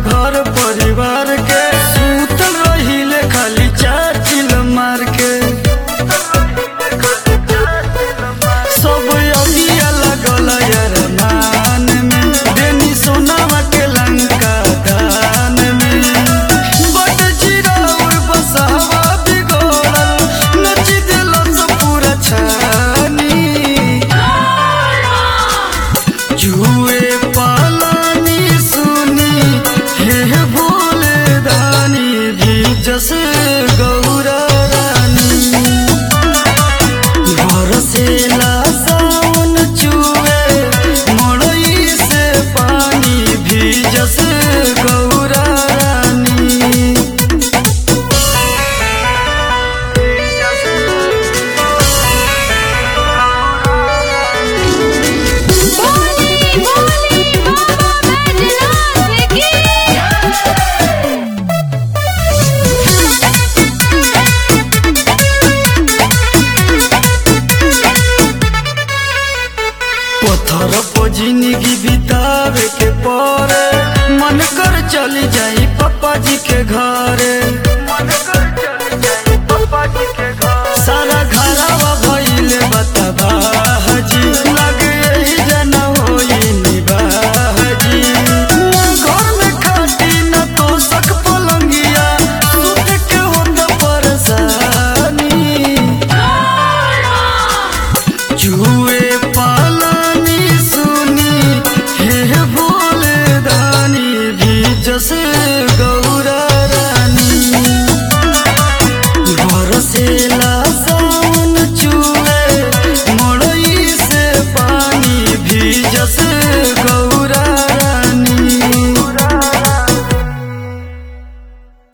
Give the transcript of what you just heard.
घर परिवार के सुतल रहिले खाली चार चिल मार के सब अगिया लगल यार मान में देनी सोनावा के लंका दान में बट चिराउर बसहवा बिगड़ल नच दिल सब पूरा छानी जुए पालानी सुनी हे भोले दानी भी जस गौरा रानी बरसेला सावन चुए मड़ई से पानी भी जस गौरा रानी बोली बोली बाबा बैजनाथ की पत्थर पर जिंदगी बितावे के पड़े मन कर चली जाई पापा जी के घरे सारा घरवा भइले बतबा हजी लगे यही जना होई निबाहजी घर में खाटी न तो सक पलंगिया सुत के होत परेशानी जुए पालानी सुनी हे भोले दानी भी जस गौरा